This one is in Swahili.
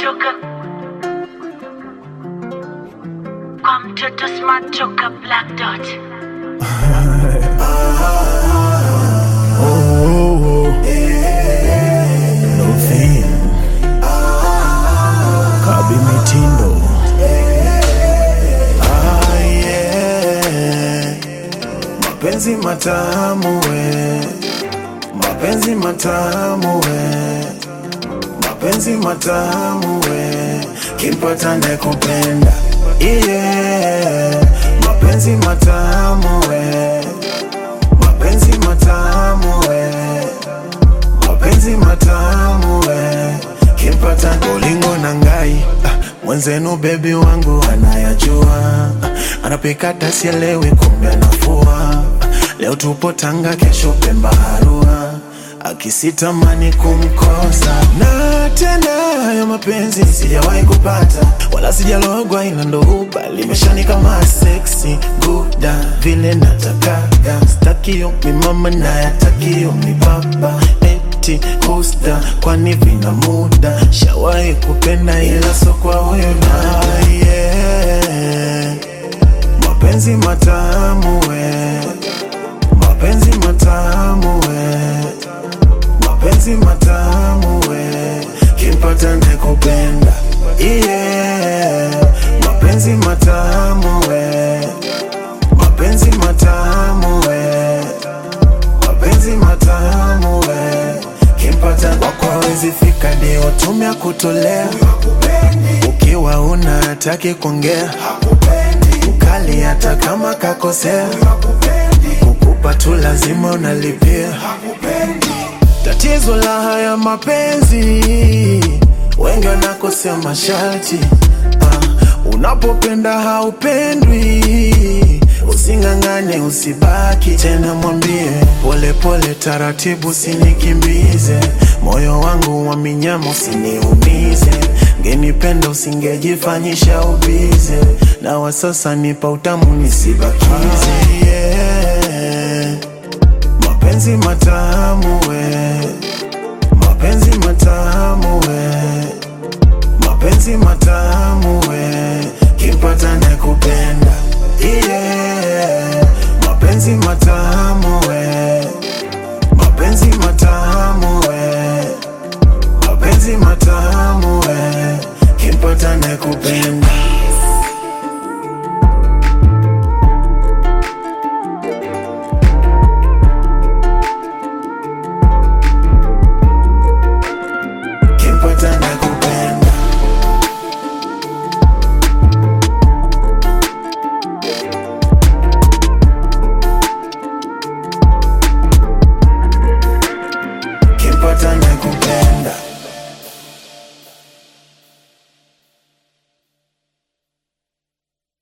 toka kwa mtoto smart toka black dot Novin Kabi Mitindo ah, yeah. Mapenzi matamu we Mapenzi matamu we Mapenzi matamu we Kimpata ndekupenda yeah. Mapenzi matamu we Mapenzi matamu we mapenzi matamu we kimpata bolingo na ngai ah, mwenzenu bebi wangu anayajua ah, anapika tasielewi kumbe anafua ah, leo tupo Tanga kesho Pemba Arua akisitamani kumkosa na tena hayo mapenzi sijawahi kupata wala sijalogwa ila ndo uba limeshani kama sexy guda vile natakaga stakio mimama nayatakio mibaba eti kusta kwani vina muda shawahi kupenda ila so kwa huyo na yeah. mapenzi matamu we mapenzi matamu we mapenzi matamu we kimpata ndekupenda yeah. mapenzi matamu we mapenzi matamu we mapenzi matamu we kimpata wakwawezi fika ndio tumia kutolea ukiwa una hataki kuongea ukali hata kama kakosea kukupa tu lazima unalipia tatizo la haya mapenzi wengi wanakosea masharti ah, unapopenda haupendwi using'ang'ane usibaki tena mwambie polepole taratibu sinikimbize moyo wangu wa minyama usiniumize ngenipenda usingejifanyisha ubize na wasasa nipa utamu nisibakize yeah. mapenzi matamu we mapenzi matamu we mapenzi matamu we kimpata ndekupenda yeah. mapenzi matamu we